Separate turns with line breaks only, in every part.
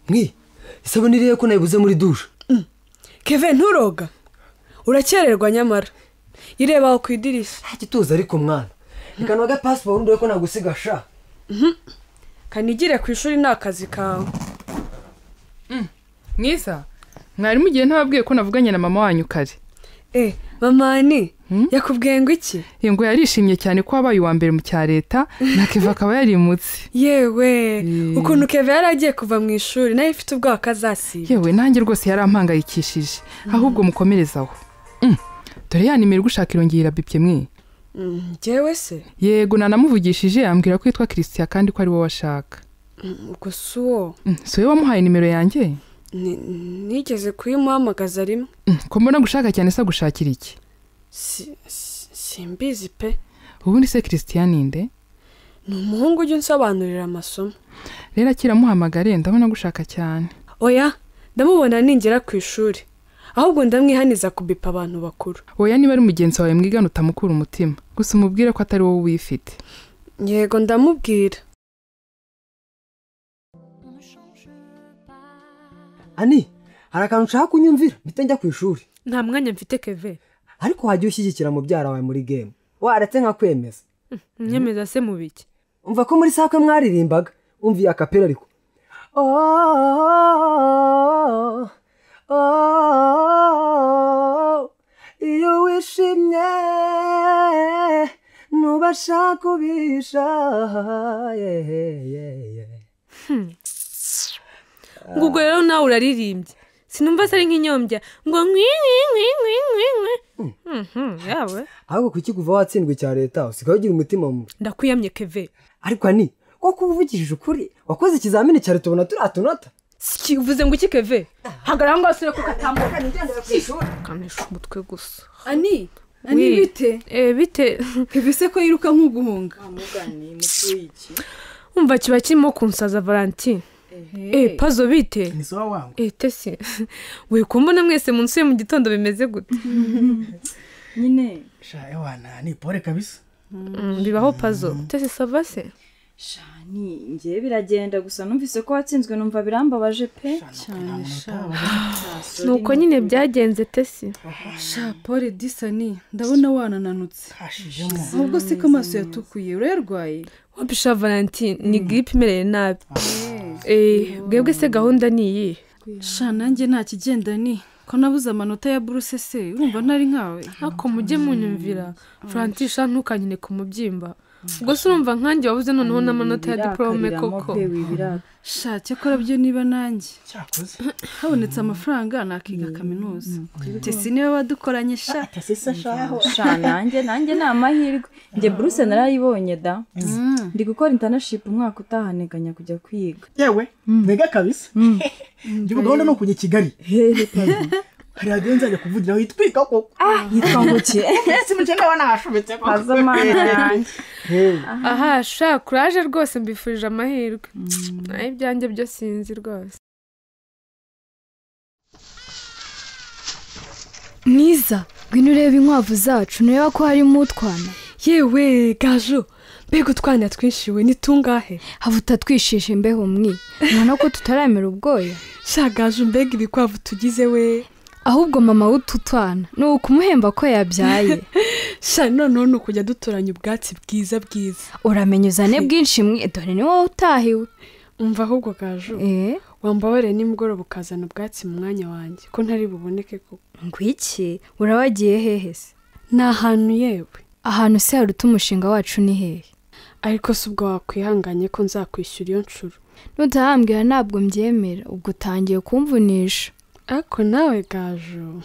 mwi isabune iriya ko nayibuze muri dushe
keve nturoga urakererwa nyamara ireba aho ku idirishya
nta gituza ariko mwana reka ntuge pasiporo ndebe ko nagusiga sha
kanigire ku ishuri ni akazi kawe
mwiza mwarimu igihe ntababwiye ko navuganye na mama wanyu kare
e mamani yakubwiye ngo iki
iyo ngo yarishimye cyane ko wabaye uwa mbere mu cya leta na keva akaba yarimutse
yewe
Mm.
ukuntu keve yari agiye kuva mu ishuri nayo ifite ubwoba ko azasiba
yewe nanjye rwose yarampangayikishije ahubwo mukomereze aho Mm. dore ya nimero igushaka irongera bipye mwe
Mm, njyewe se
yego nanamuvugishije ambwira ko yitwa christian kandi ko ari wowe ashaka
Mm, ubwo si uwo
Mm, si wowe wamuhaye nimero yanjye
Ni- nigeze kuyimuhamagaza rimwe
Mm, ko mbona gushaka cyane se gushakira iki
Si- si- simbizi pe
ubundi se christian ninde
ni umuhungu ujya unsobanurira amasomo
rero akiramuhamagare ndabona gushaka cyane
oya ndamubona ningera ku ishuri ahubwo ndamwihaniza kubipa abantu bakuru
oya niba ari mugenzi wawe mwigana utamukura umutima gusa umubwire ko atari wowe uyifite
yego ndamubwira
ani hari akantu nshaka kunyumvira mpita njya ku ishuri
nta mwanya mfite keve
ariko wajya ushyigikira mubyara wawe muri gemu waretse nkakwemeza
nyemeza se mu biki
umva ko muri sakwe mwaririmbaga umva iya kapera ariko Oh, oh, iyo wishimye ntubasha kubisha yeah, yeah, yeah.
ngo ubwo rero nawe uraririmbye sinumva se ari nk'inyombya ngo nkwi nkwi nkwi nkwi nkwi nkwi Mhm, yawe
ahubwo kuki kuva watsindwa icya leta usigaye ugira umutima mubi
ndakuyamye keve
ariko ni ko kuba uvugishije ukuri wakoze ikizamini cya leta ubona turiya tunota
Siki, uvuze ngo iki keve hagarara ngo wasure kuko atambuka
kanisha umutwe gusa
ani ani
We.
bite
Eh, bite
bise ko yiruka nk'uguhunga
umva kiba kirimo kunsaza valentine eh pazo bite
ni so wangu
eh tesi we kumbona mwese munsi mu gitondo bimeze gute
nyine
sha ewana ni pole kabisa
Mm, bibaho pazo tesi sava se
shani ngewe biragenda gusa numvise ko watsinzwe numva birambabaje pe
nta
cyane
muntu
sha
utaba.
nuko nyine byagenze tesi
sha pole disani ndabona wanananutse
hashijemo
ahubwo si ko amaso yatukuye urayarwaye
wabisha valentine ni giripe imereye nabi eh bwebwe se gahunda ni iyihe
sha nanjye nta kigenda ni ko nabuze amanota ya buruse se urumva ntari nkawe
ariko mujye munyumvira francisha ntukanyine ku mubyimba ubwo se urumva nkanjye wabuze noneho n'amanota ya diporome koko
sha cyakora byo niba nanjye
cyakoze
habonetse amafaranga nakiga kaminuza tesi niwe wadukoranye sha
tasisa shaho
sha nanjye nanjye ni amahirwe njye buruse narayibonye da ndi gukora intanashipu umwaka utahaneganya kujya kwiga
yewe ntega kabisa ndibuka gahunda ni ukujya i kigali hari agenzi ajya kuvugira aho yitwika koko
yitwa ngo ki pazo mana yanjye
aha sha kuraje rwose mbifurije amahirwe naho ibyanjye byo sinzi rwose
mwiza ngwino urebe inkwavu zacu ntureba ko harimo utwana
yewe gajo mbega utwana twinshi we ni tungahe
haba utatwishije imbeho mwi ubona ko tutaramera ubwoya
sha gajo mbega ibikwavu tugize we
ahubwo mama w'utu twana ni ukumuhemba ko yabyaye
sha noneho ni ukujya dutoranya ubwatsi bwiza bwiza
uramenya uzane bwinshi mwe dore ni wowe utahiwe
umva ahubwo gajo
eee
wambabare nimugoroba ukazana ubwatsi mu mwanya wanjye ko ntari buboneke koko
ngwiki urabagiye hehe se
ni ahantu yewe
ahantu se haruta umushinga wacu ni hehe
ariko si ubwo wakwihanganye ko nzakwishyura iyo nshuro
nutahambwira ntabwo mbyemera ubwo utangiye kumvunisha
ariko nawe gajo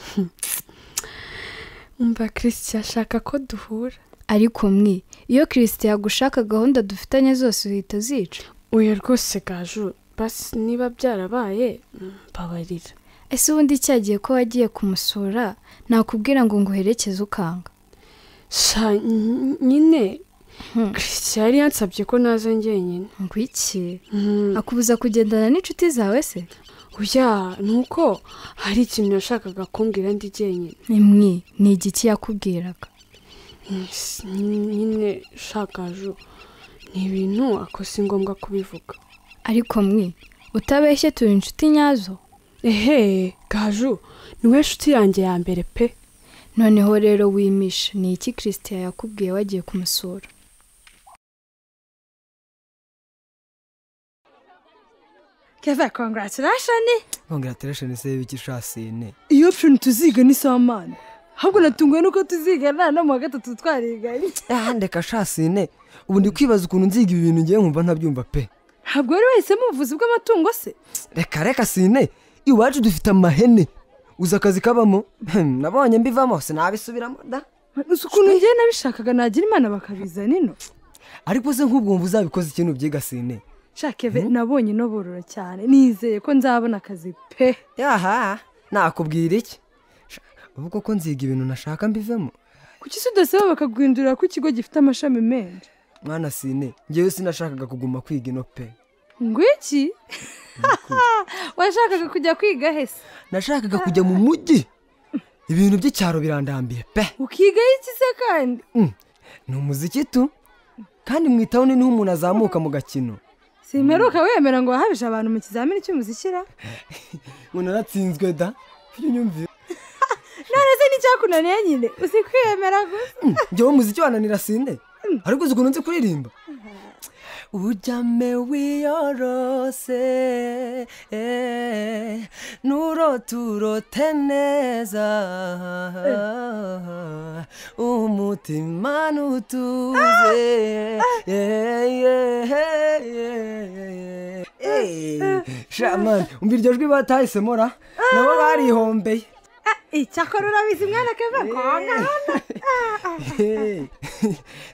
umva christian ashaka ko duhura
ariko mwe iyo kirisite yagushaka gahunda dufitanye zose uhita uzica
oya rwose gajo basi niba byarabaye mm, mbabarira
ese ubundi cyagiye ko wagiye kumusura nakubwira ngo nguherekeze ukanga
sha ny- nyine
Hmm.
christian yari yansabye ko naza njyenyine
ngwiki
Mm,
akubuza kugendana n'inshuti zawe se
oya ni uko hari ikintu yashakaga kumbwira ndi jyenyine
mwe ni igiki yakubwiraga
Yes, nyine shakajo ni ibintu ako si ngombwa kubivuga
ariko mwe utabeshye turi inshuti nyazo
ehe gaju niwe nshuti yanjye ya mbere pe
noneho rero wimisha ni iki christian yakubwiye wagiye kumusura
keve kongaratirashoni
kongaratirashoni se y'ibiki ushasine
iyo option tuziga ni samani ahubwo natunguwe nuko tuziga nta no mu wa gatatu twariganye
ndeka shasine ubu ndi kwibaza ukuntu nziga ibi bintu ngiye nkumva ntabyumva pe
ntabwo wari wahisemo ubuvuzi bw'amatungo se
reka reka sine iwacu dufite amahene uzi akazi kabamo Hmm, nabonye mbivamo sinabisubiramo da
gusa ukuntu ngewe nabishakaga nagira imana bakabizana ino
ariko se nk'ubwo wumva uzabikoze ikintu byiga sine
nshaka keve nabonye inoborora cyane nizeye ko nzabona akazi pe
yaha nakubwira iki Sha, ubu koko nziga ibintu nashaka mbivemo
kuki se udasaba bakaguhindurira ko ikigo gifite amashami menshi
mwana sine ngewe sinashakaga kuguma kwiga ino pe
ngwiki washakaga kujya kwiga he se
nashakaga kujya mu mujyi ibintu by'icyaro birandambiye pe
ukigaho iki se kandi
ni umuziki tu kandi mu itawuni niho umuntu azamuka mu gakino
simperuka wemera ngo wahabije abantu mu kizamini cy'umuzikira
ngo naratsinzwe da nyumvira
none se n'icyakunaniye nyine uzi kwiyemera gusa
ngewe umuziki wananira sinde ariko uzi ukuntu nzi kuririmba ujyame wiyorose eh, nurote urote neza umutima nutuze yeah, yeah, yeah, yeah, yeah. shaman umva iryo jwi batahisemo ra nabo barihombeye
icyakora urabizi mwana keve konga
Hey.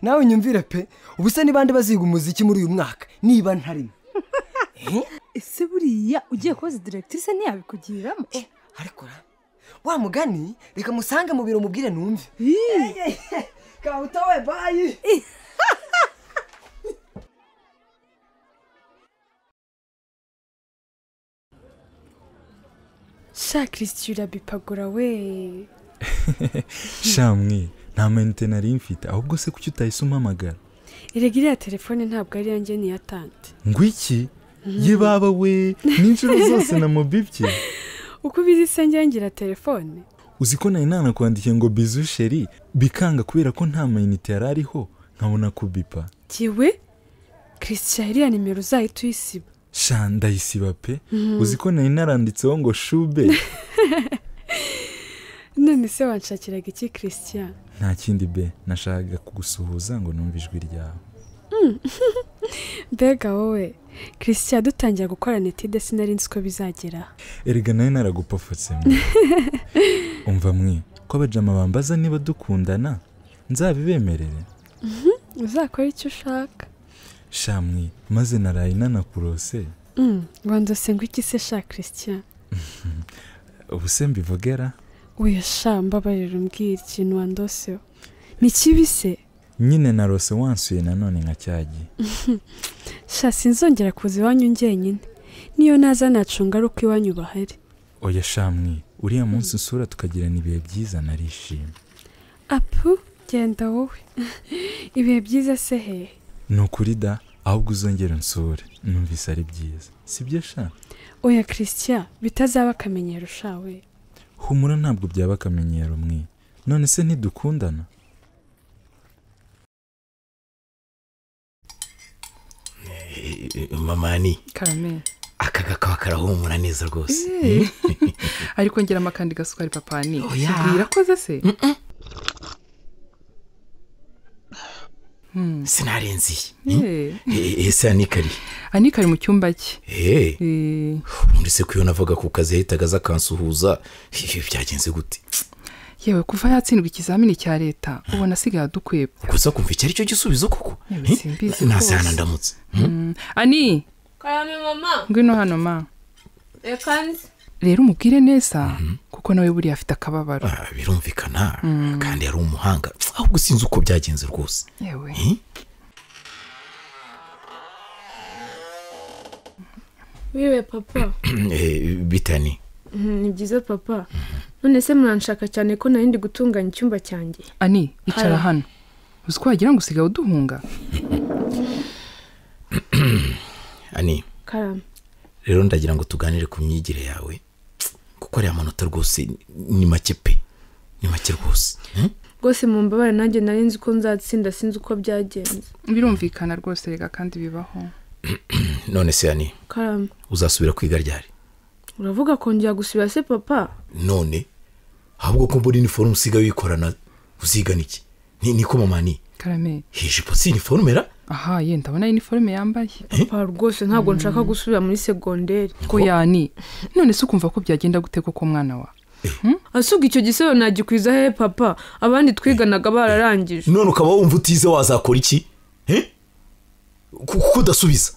nawe nyumvire pe ubu se ni bande baziga umuziki muri uyu mwaka niba ntarimo
ese buriya ugiye kubaza direkitirise ntiyabikugiramo
ariko ra wa mugani reka musange mu biro mubwire numve kawutawe bayi
sha kirisiti urabipagura we
shamwe nta mayinite nari mfite ahubwo se kuki utahise umpamagara
erega iriya telefone ntabwo ari iyanjye ni iya tante
ngwiki ye baba we n'inshuro zose namubibye
uko ubizi se njyewe ngira telefone
uzi ko nari nanakwandikiye ngo bizu sheri bikanga kubera ko nta mayinite yari ariho nkabona kubipa
giwe kirisiti iriya nimero uzahita uyisiba
sha ndayisiba pe uzi ko nari naranditseho ngo shube
none se wanshakiraga iki kirisitiya
nta kindi be nashakaga kugusuhuza ngo numve ijwi ryawe
mbega wowe kirisitiya dutangira gukorana etide sinari nzi ko bizagera
erega nawe naragupfutse mwe umva mwe ko abajama bambaza niba dukundana nzabibemerere
uzakora icyo ushaka
shamwe maze naraye nanakurose
wandose ngo iki se sha kirisitiya
ubu se mbivugera
weya sha mbabarira umbwira ikintu wandoseho ni kibi se
nyine narose wansuye nanone nka cyagi
sha sinzongera kuza iwanyu njyenyine niyo naza nacunga ari uko iwanyu bahari
oya shamwe uriya munsi usura tukagirana ibihe byiza narishimye
apu genda wowe ibihe byiza se hehe
ni ukuri da ahubwo uzongera unsure numvise ari byiza sibyo sha
oya kirisitiya bitazaba akamenyero shawe
humura ntabwo byaba akamenyero mwe none se ntidukundana
mamani
karamera
aka gakawa karahumura neza rwose
ariko ngira amakandi gasukari papa ni
Oya.
bwirakoze se
sinarenziye
Eh,
Eh, ese anikari
anika ari mu cyumba cye
Eh,
Eh,
ubundi se kuyo navaga ku kazi yahitaga aza akansuhuza Eh, byagenze gute
yewe kuva yatsindwa ikizamini cya leta ubona asigaye adukweba
gusa kumva icyo ari cyo gisubizo koko
Yewe,
Eh,
simbizi
nazana
rwose.
ndamutse
Mm, ani
karame mama
ngwino hano ma
reka nzi
rero umubwire neza kuko nawe buriya afite akababaro
Ah, birumvikana kandi yari umuhanga ahubwo sinzi uko byagenze rwose
yewe
Eh?
wiwe papa
Eh, bitani
ni byiza papa none se muranshaka cyane ko nari ndi gutunganya icyumba cyanjye
ani icara
Haya.
hano uzi ko wagira ngo usigaye uduhunga
ani
karame
rero ndagira ngo tuganire ku myigire yawe kuko ariya manota rwose ni make pe ni make rwose Hmm?
rwose mu mbabare nanjye nari nzi ko nzatsinda sinzi uko byagenze
birumvikana rwose reka kandi bibaho
none se yani
karame
uzasubira kwiga ryari
uravuga kongera gusubira se papa
none ahubwo ko mbona iniforume usiga wikorana uzigana iki ni niko mamani
karame
hijipo si iniforume ra
aha ye ndabona iniforume yambaye
papa rwose ntabwo nshaka gusubira muri segonderi
ko yani none se ukumva ko byagenda gute koko mwana wa
asuga icyo gisebo nagikwiza hehe papa abandi twiganaga bararangije
none ukaba wumva utize wazakora iki Eh? Ku- kuko udasubiza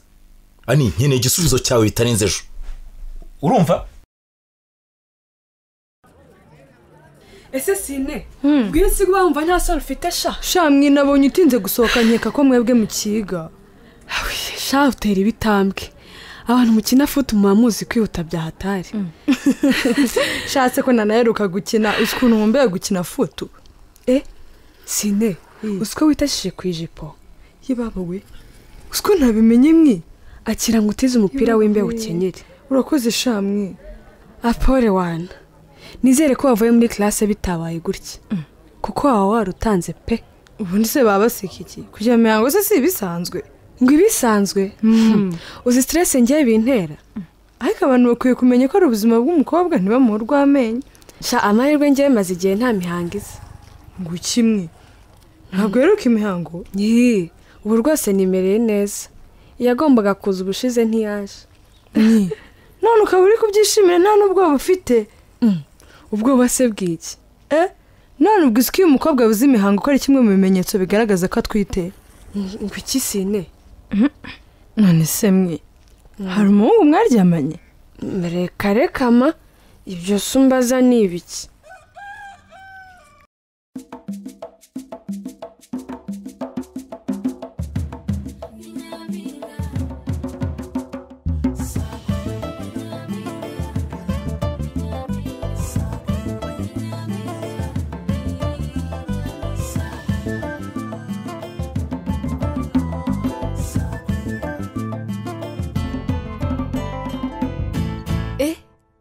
ani nkeneye igisubizo cyawe bitarenze ejo urumva
ese sine bw'iyo si kuba wumva nta sura ufite sha sha mwinabonye utinze gusohoka nkeka ko mwebwe mukiga sha utera ibitambwe abantu mukina futi muba muzi kwihuta bya hatari shatse ko nanaheruka gukina uzi ukuntu nkumbuye gukina futu e sine uzi ko witashije ku ijipo yibaba we uzi ko ntabimenye mwi akira ngo utize umupira w'imbeho ukenyere urakoze sha mwe apore wana nizere ko wavuye muri classe bitabaye gutya kuko waba warutanze pe ubundi se baba baseka iki kugira mihango se si ibisanzwe ngo ibisanzwe uzi stress ngiye bintera ariko abantu bakwiye kumenya ko ari ubuzima bw'umukobwa ntibamuhe urw'amenyo sha amahirwe ngewe maze igihe nta mihango iza ngo kimwe ntabwo heruka imihango yee ubu rwose nimereye neza iyagombaga kuza ubushize ntiyaje none ukaba uri kubyishimira nta n'ubwoba ufite ubwoba se bw'iki e none ubwo uzi ko iyo umukobwa abuze imihango ko ari kimwe mu bimenyetso bigaragaza ko atwite ngo iki sine
none se mwe hari umuhungu mwaryamanye
reka reka ma ibyo sumbaza ni ibiki